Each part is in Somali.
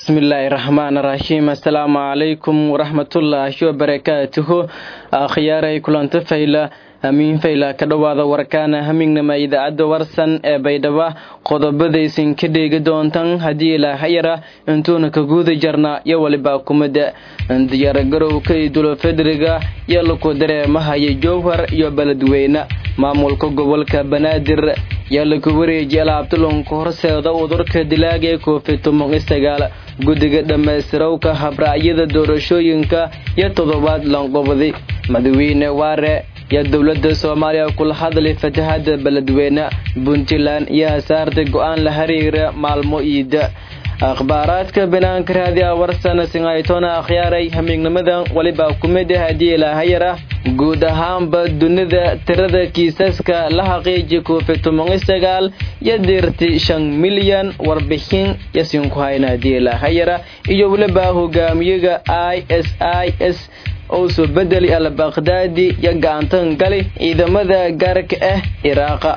bismillaahi raxmaan raxiim assalaamu calaykum waraxmatullaahi wabarakaatuhu akhyaaray kulanto fayla hamiin fayla ka dhowaada warkaana hamignama idaacadda warsan ee baydhaba qodobadaysin ka dheegi doontan haddii ilaahayara intuuna ka guudi jarna iyo walibaa kumada diyaargarowka idulo fedriga iyo laku dareemahaya jowhar iyo beledweyne maamulka gobolka banaadir yaa laku wareejiya alaabtulunka horseeda udurka dilaaga ee koofi toban iyo sagaal guddiga dhammaystirowka habraacyada doorashooyinka iyo toddobaad lanqobdi madaxweyne waare yaa dowladda soomaaliya kula hadlay fatahada beledweyne puntland iyo hasaarta go-aan la xiriira maalmo iida akhbaaraadka banaanka raadiya warsana singaytona akhyaaray hamiignimadan walibaa kumid ah haddii ilaahayar ah guud ahaanba dunida tirada kiisaska la xaqiiji koofi toban sagaal iyo dirti shan milyan warbixin yasinku hayna haddii ilaahayara iyo weliba hogaamiyaga i s i s oo soo bedeli al bakhdadi iyo gacantan gali ciidamada gaarka ah iraaqa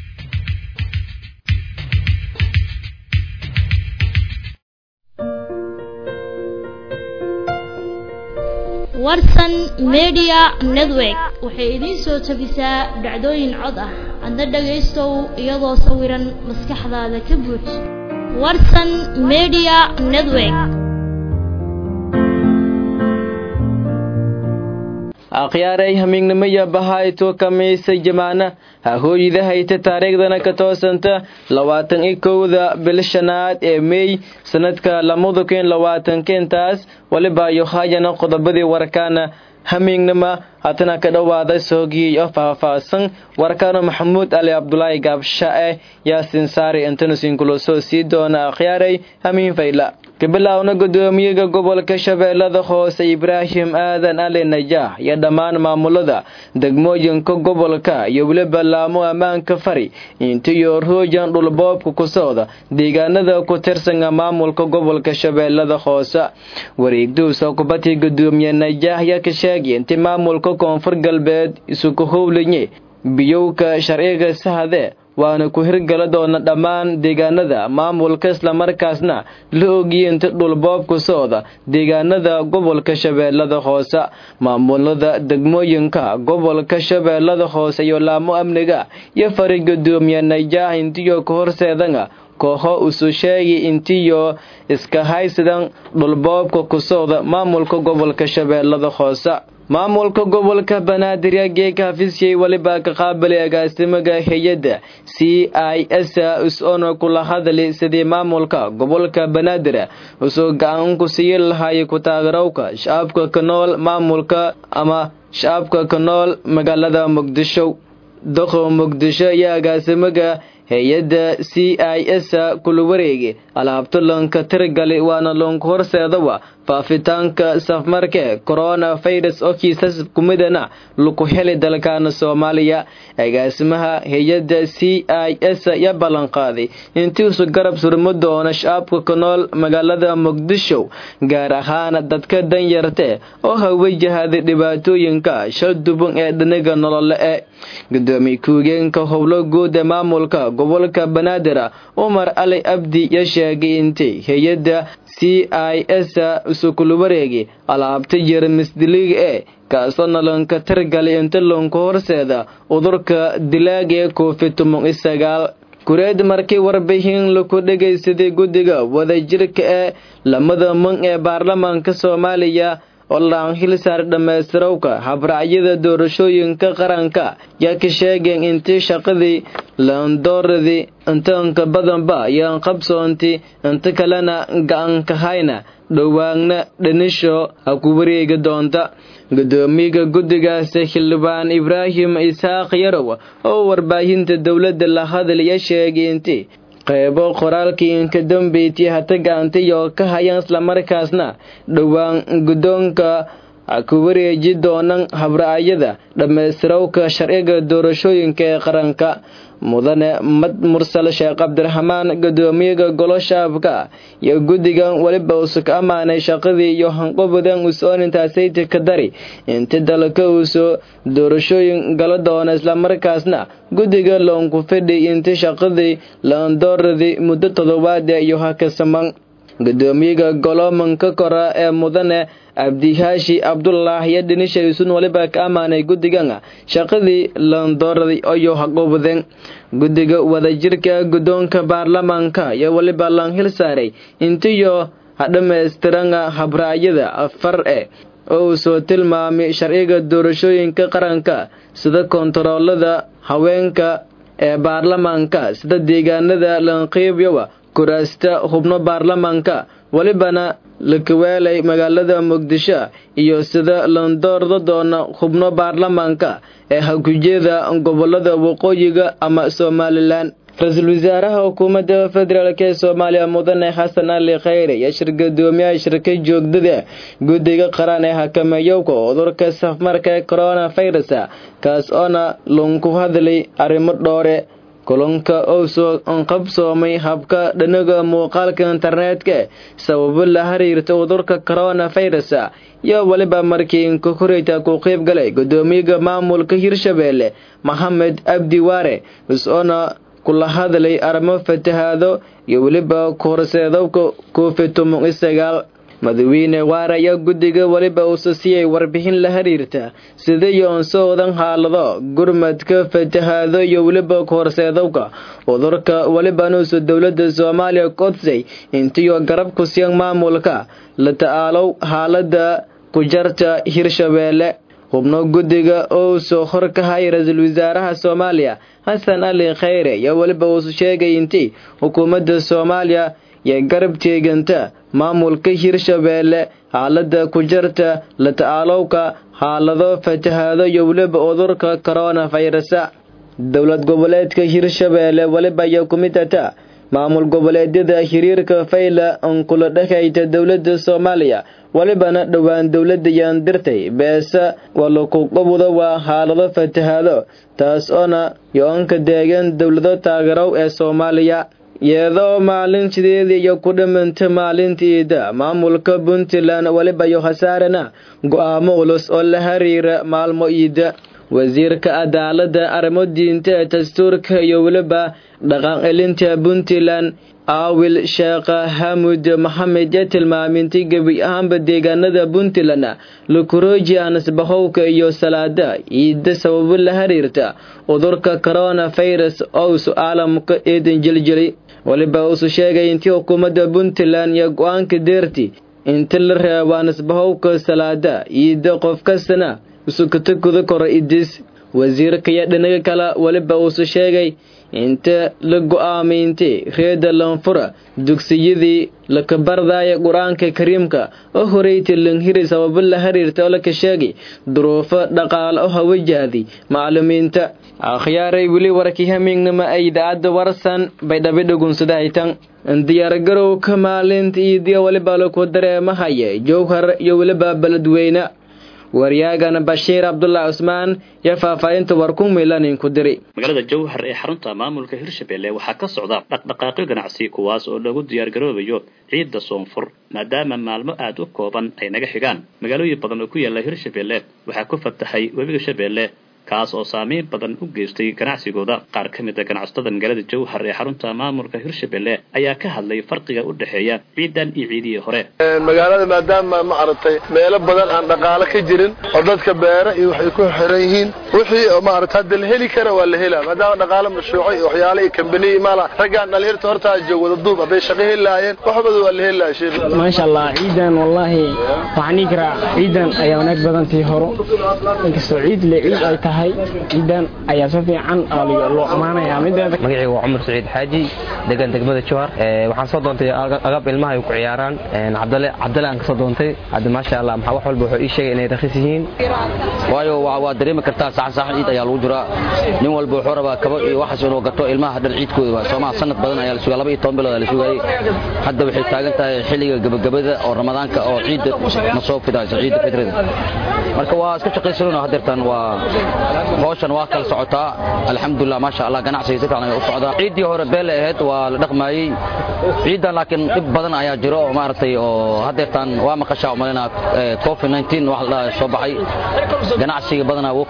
warsan media network waxay idiin soo tabisaa dhacdooyin cod ah adna dhagaystow iyadoo sawiran maskaxdaada ka buuj warsan media network akhyaaray hamiignimaya bahayto kamiisa jamaana hahooyida hayta taariikhdana ka toosanta labaatan iyo kowda bil shanaad ee meey sanadka lamada kun labaatankintaas waliba yohayana qodobadii warkaana hamiignima hatana ka dhowaada soogiyey oo faahfaahsan warkaana maxamuud ali cabdulaahi gaabsha-e yaasin saari intanusinkulo soo sii doona akhyaaray hamiin fayla kabilaawna gudoomiyaga gobolka shabeellada hoose ibraahim aadan ali najaax iyo dhammaan maamulada degmooyinka gobolka iyo weliba laamo ammaanka fari intiyo roojan dhulboobka ku socda deegaanada ku tirsanga maamulka gobolka shabeellada hoose wareegduusa kubadii gudoomiye najaax yaa ka sheegay inti maamulka koonfur galbeed isuku howlanye biyowka sharciga sahade waana ku hirgala doona dhammaan deegaanada maamulka islamarkaasna la ogiyinta dhulboobka socda deegaanada gobolka shabeellada hoose maamulada degmooyinka gobolka shabeellada hoose iyo laamo amniga iyo fari gudoomiye najaax intiyo ka horseedanga kooxo usu sheegi intiyo iska haysidan dhulboobka ku socda maamulka gobolka shabeellada hoose maamulka gobolka banaadir yaa geeka hafisiyey weliba ka qaabilay agaasimaga hay-adda c i s is-oona kula hadli sidii maamulka gobolka banaadir usoo gacan ku sii lahaayay ku taageerowka shacabka ka nool maamulka ama shacabka ka nool magaalada muqdisho doqo muqdisho iyo agaasimaga hay-adda c i s kula wareegi alaabtulanka tirgali waana loonka horseedawa faafitaanka safmarke corona virus oo kiisas kumidana laku heli dalkaana soomaaliya agaasimaha hay-adda c i s ya ballanqaaday intiisu garab surmo doona shacabka ka nool magaalada muqdisho gaar ahaan dadka danyarte oo hawajahaday dhibaatooyinka shal duban ee dhaniga nolole e gudoomiye ku-ugeenka howlo guud ee maamulka gobolka banaadir umar ali abdi ya sheegay intay hay-adda c i s isukula wareegi alaabta jermisdiliga ee kaasoo nalanka tirgali inta loonka horseeda udurka dilaaga ee koofi toban iyo sagaal kureed markii warbixin laku dhegaysaday guddiga wadajirka ee lamada man ee baarlamaanka soomaaliya oo laan hilsaar dhammaystirowka habraacyada doorashooyinka qaranka yaa ka sheegeen intii shaqadii laandooradii intaanka badanba yaan qabsoonti inta kalena gacanka hayna dhowaanna dhanisho ha ku wareegi doonta gudoomiyaga guddigaasi xildhibaan ibraahim isaaq yarow oo warbaahinta dowladda la hadlaya sheegay intii qeybo qoraalkii inka dambeyti hata gacantiyo ka hayaan islamarkaasna dhowaan guddoonka ku wareeji doonan habraacyada dhammaystirowka sharciga doorashooyinka ee qaranka mudane mad mursal sheekh cabdiraxmaan gudoomiyaga golo shaabka iyo guddigan weliba usu ka ammaanay shaqadii iyo hanqobadan us-oonintaasayta ka dari inta dalka uusoo doorashooyin gala doona islamarkaasna guddiga loonku fidhi inta shaqadii laandooradii muddo toddobaada iyo hakasaman gudoomiyaga goloomanka kora ee mudane abdihaashi cabdullah iyo dhinishaisuun waliba ka ammaanay guddigan shaqadii landooraday ayuu haqubadeen guddiga wadajirka guddoonka baarlamaanka iyo waliba lan hil saaray intiyo hadhammaystiran habraacyada afar e oo uu soo tilmaamay sharciga doorashooyinka qaranka sida kontaroolada haweenka ee baarlamaanka sida deegaanada lanqiibyowa kuraasta hubno baarlamaanka welibana lakaweelay magaalada muqdisho iyo sida landoorda doona hubno baarlamaanka ee hakujeeda gobolada waqooyiga ama somalilan ra-iisul wasaaraha xukuumadda federaalk ee soomaaliya mudane xasan ali khayre iyo shir gadoomiyaha shirka joogdada guddiga qaran ee hakameeyowka cudurka safmarka ee corona virus kaas oona lunku hadlay arrimo dhoore kulanka oo soo qabsoomay habka dhanaga muuqaalka internetka sababo la xiriirta cudurka corona virus iyo weliba markii inkakoreyta ku qeyb galay gudoomiyaga maamulka hirshabeelle maxamed abdi waare is-oona kula hadlay arrimo fatahaado iyo weliba korseedowka covid toban iyo sagaal madaxweyne waare ayaa guddiga weliba uusa siiyay warbixin la xiriirta sida iyo onsoodan xaalado gurmadka fatahaado iyo weliba horseedowka cudurka welibanuusa dowladda soomaaliya kodsay intiyo garab ku siyan maamulka la ta'aalow xaalada ku jarta hirshabeelle xubno guddiga oo soo hor ka hay ra-iisul wasaaraha soomaaliya xasan ali khayre iyo weliba uusu sheegay intii xukuumadda soomaaliya iyo garab teeganta maamulka hirshabeelle xaalada ku jarta la ta'aalowka xaalado fatahaado iyo weliba cudurka corona virusa dowlad goboleedka hirshabeelle weliba iyo kumidata maamul goboleedyada xiriirka fayla ankula dhexayta dowladda soomaaliya welibana dhowaan dowladda yaan dirtay beesa walakuqabuda waa xaalado fatahaado taas oona yo-anka deegan dowlado taageerow ee soomaaliya iyadoo maalin sideedii iyo ku dhimanta maalintiida maamulka puntland weliba iyo khasaarana go-aamo culus oo la xiriira maalmo iida wasiirka cadaaladda arrimo diinta ee dastuurka iyo weliba dhaqan celinta puntland aawil sheekha hamud maxamed ee tilmaamintay gebi ahaanba deegaanada puntland lukurooji aanasbahowka iyo salaada ciida sababo la xiriirta cudurka corona virus ousu caalamka eedan jeljeli weliba uusu sheegay intii xukuumadda puntland iyo go-aanka deerti inta la reebo aanasbahowka salaada ciida qof kastana usukata guda koro idis wasiirka iyo dhinaga kale weliba uusu sheegay inta la go-aamintay reeda lanfura dugsiyadii lakabardaaya qur-aanka kariimka oo horeyta lanhiri sababo la xiriirta oo laka sheegay duruufo dhaqaale oo hawajahday maclumiinta akhyaaray weli warkii hamiignama ay idaacadda warsan bay dhabidhagunsadahaytan diyaargarowka maalinta iidiya weliba laku dareemahaya jowhar iyo weliba beledweyne waryaagana bashiir cabdullah cusmaan iyo faahfaahinta war ku milanin ku diri magaalada jowhar ee xarunta maamulka hirshabelle waxaa ka socda dhaqdhaqaaqyo ganacsi kuwaas oo lagu diyaargaroobayo ciidda soonfur maadaama maalmo aada u kooban ay naga xigaan magaalooyin badan oo ku yaala hirshabelle waxaa ku fatahay webiga shabeelle kaas oo saameyn badan u geystay ganacsigooda qaar ka mid a ganacsatada magaalada jowhar ee xarunta maamulka hirshabelle ayaa ka hadlay farqiga u dhexeeya ciidan iyo ciidihii hore magaalada maadaama ma aragtay meelo badan aan dhaqaalo ka jirin oo dadka beera iyo waxay ku xiran yihiin wixii maarata hadda la heli kara waa la helaa maadaama dhaqaalo mashruuco iyo waxyaale iyo kambaniyi maala raggaan dhalinyarta hortaa joog wada duub hadday shaqo heli lahaayeen waxbada waa la heli lahaa sheekh maasha allah ciidan wallaahi waxaan dhihi karaa ciidan ayaa wanaag badan tii horo inkastoo ciid le ciid ay tahay ciidan ayaa si fiican loo ammaanayaa mideeda magacayga waa cumar saciid xaaji degan degmada jowhar waxaan soo doontay agab ilmaha ay ku ciyaaraan cabdale cabdale aan kasoo doontay hadda maasha allah maxaa wax walba wuxuu ii sheegay inay rakhis yihiin waayo waa dareemi kartaa saxan saxan ciid ayaa lagu jiraa nin walba wuxuu rabaa kabo iyo waxaas inuu gato ilmaha dhan ciidkooda waa soomaa sanad badan ayaa la sugaa laba iyo toban bilood ayaa la sugayay hadda waxay taagan tahay xilliga gabagabada oo ramadaanka oo ciidda na soo fidayso ciidda fitrida marka waa iska shaqaysanayno haddeertan waa hawshan waa kala socotaa alxamdulilah maasha allah ganacsiga si fiican ayaa u socdaa ciiddii hore beele ahayd waa la dhaqmaayey ciiddan laakiin dhib badan ayaa jiro oo maaragtay oo haddeertan waa maqashaa umalinaa covid 19 wax la soo baxay ganacsiga badanaa wuu kala xirmay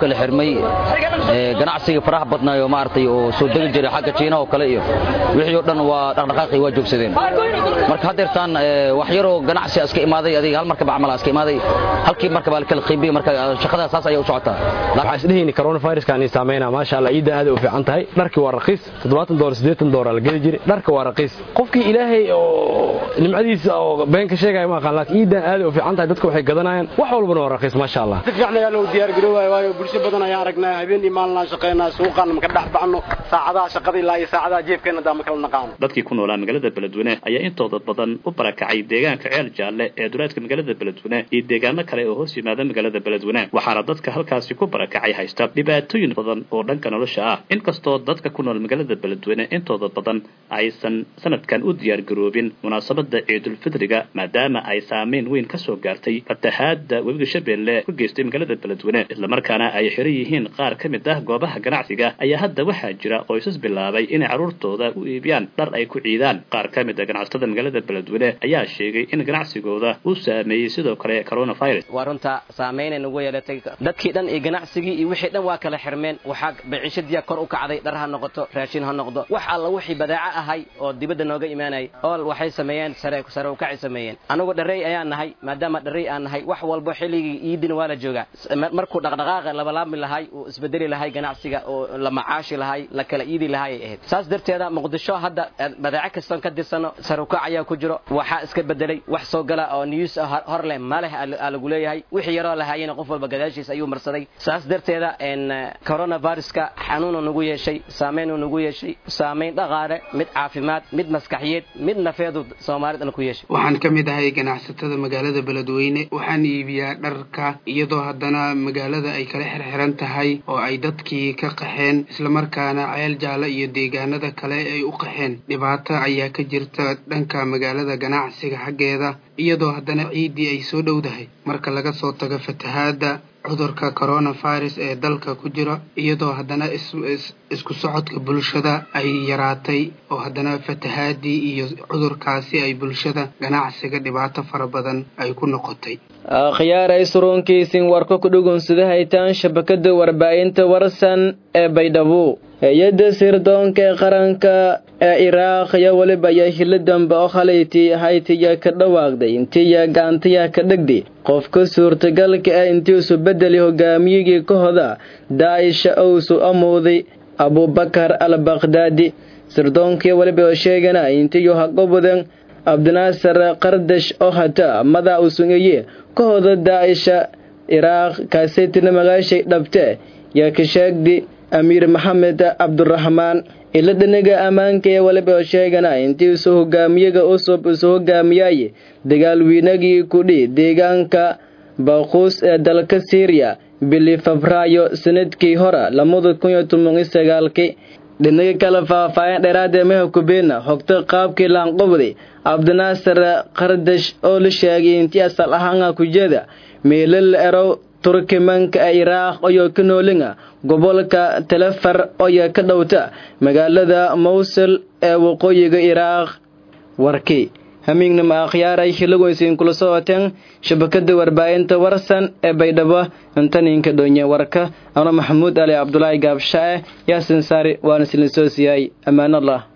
xirmay ganacsiga faraha badnaayo maaragtay oo soo degi jiray xagga jiinaha oo kale iyo wixii oo dhan waa dhaqdhaqaaqii waa joogsadeen marka haddeertaan wax yaroo ganacsi iska imaaday adiga hal markaba camal iska imaaday halkii markaba la kala qiibiyey marka shaqada saas ayay u socotaa waxaa isdhehayni coronaviruskan ay saameynaa maasha allah ciidda aad u fiican tahay dharkii waa raqiis toddobaatan doolar siddeetan doolar la geli jiray dharka waa raqiis qofkii ilaahay oo nimcadiisa oo been ka sheegaya ma aqaan laakiin ciiddan aad u fiican tahay dadka waxay gadanayaan wax walbana waa raqiis maasha allah si fiican ayaa loo diyaar garoobaya waayo bulsho badan ayaan aragnaa habeen iyo maalin shaqeynaa suuqan maka dhex baxno saacadaha shaqada ilaa iyo saacadaha jeefkeena daa ma kala naqaano dadkii ku noolaa magaalada beledweyne ayaa intooda badan u barakacay deegaanka ceel jaalle ee duraadka magaalada beledweyne iyo deegaano kale oo hoos yimaada magaalada beledweyne waxaana dadka halkaasi ku barakacay haysta dhibaatooyin badan oo dhanka nolosha ah inkastoo dadka ku nool magaalada beledweyne intooda badan aysan sanadkan u diyaar garoobin munaasabada ciidulfidriga maadaama ay saameyn weyn ka soo gaartay fatahaada webiga shabeelle ku geystay magaalada beledweyne islamarkaana ay xiran yihiin qaar ka mid ah goobaha ganacsiga ayaa hadda waxaa jira qoysas bilaabay inay carruurtooda u iibiyaan dhar ay ku ciidaan qaar ka mid a ganacsatada magaalada beledweyne ayaa sheegay in ganacsigooda uu saameeyey sidoo kale coronavirus waa runta saameynay nagu yeelatay dadkii dhan iyo ganacsigii iyo wixii dhan waa kala xirmeen waxaa baciishadiya kor u kacday dhar ha noqoto raashin ha noqdo wax alla wixii badaaco ahay oo dibadda nooga imaanayay ool waxay sameeyeen sare sare u kacay sameeyeen anigu dharrey ayaan nahay maadaama dharrey aan nahay wax walba xilligii iidin waa la joogaa markuu dhaqdhaqaaqa labalaabmi lahay uu isbedeli lahay ganacsiga oo la macaashi lahay la kala iidi lahay ay ahayd saas darteeda muqdisho hadda badaaco kastoon ka dirsano sare u kac ayaa ku jiro waxaa iska bedelay wax soo gala oo news hor leh ma leh aa lagu leeyahay wixii yaroo lahaayena qof walba gadaashiis ayuu marsaday saas darteeda coronaviruska xanuunu nagu yeeshay saameynuu nagu yeeshay saameyn dhaqaale mid caafimaad mid maskaxiyeed mid nafeedu soomaalidana ku yeeshay waxaan ka mid ahay ganacsatada magaalada beledweyne waxaan iibiyaa dharka iyadoo haddana magaalada ay kala xirxiran tahay oo ay dadkii ka qaxeen islamarkaana ceel jaalo iyo deegaanada kale ay u qaxeen dhibaato ayaa ka jirta dhanka magaalada ganacsiga xaggeeda iyadoo haddana ciiddii ay soo dhowdahay marka laga soo tago fatahaadda cudurka coronavirus ee dalka ku jira iyadoo haddana isku socodka bulshada ay yaraatay oo haddana fatahaadii iyo cudurkaasi ay bulshada ganacsiga dhibaato fara badan ay ku noqotay akhyaaray surunkiisin warka ku dhugunsada haytaan shabakada warbaahinta warsan ee baydhabo hay-adda sirdoonka ee qaranka ee iraaq iyo weliba ayaa hilo dambe oo khalayti haytiya ka dhawaaqday intiya gacantiya ka dhegdi qofka suurtagalka ah intiisu bedeli hogaamiyigii ka hoda daaisha owsu amowday abubakar al bakdaadi sirdoonkiyo weliba oo sheegana intiyu haqobudan abdinaasar qardash oo hata madaa usungeye ka hoda daaisha iraaq kaasetina magaashay dhabte yaa ka sheegdi amiir maxamed cabduraxmaan ila dhinaga ammaanka ee waliba oo sheegana intii isu hogaamiyaga usub isu hogaamiyaaye dagaalwiinagii kudhi deegaanka baquus ee dalka syriya bili febraayo sanadkii hore lamada kun iyo toban iyo sagaalkii dhinaga kale faahfaahin dheeraadee meha kubeena hogta qaabkii laanqobdi cabdinaasar qardash oo la sheegay intii asal ahaanga kujeeda meelal erow turkimanka ee iraaq oyoo ka noolinga gobolka telefar oya ka dhowta magaalada mawsul ee waqooyiga iraaq warkii hamiignama akhyaaray hilagoysiin kula socoteen shabakada warbaahinta warsan ee baydhabo intaninka dhonye warka ano maxamuud ali cabdulaahi gaabshae yaasin saari waana silin soo siiyay ammaanallah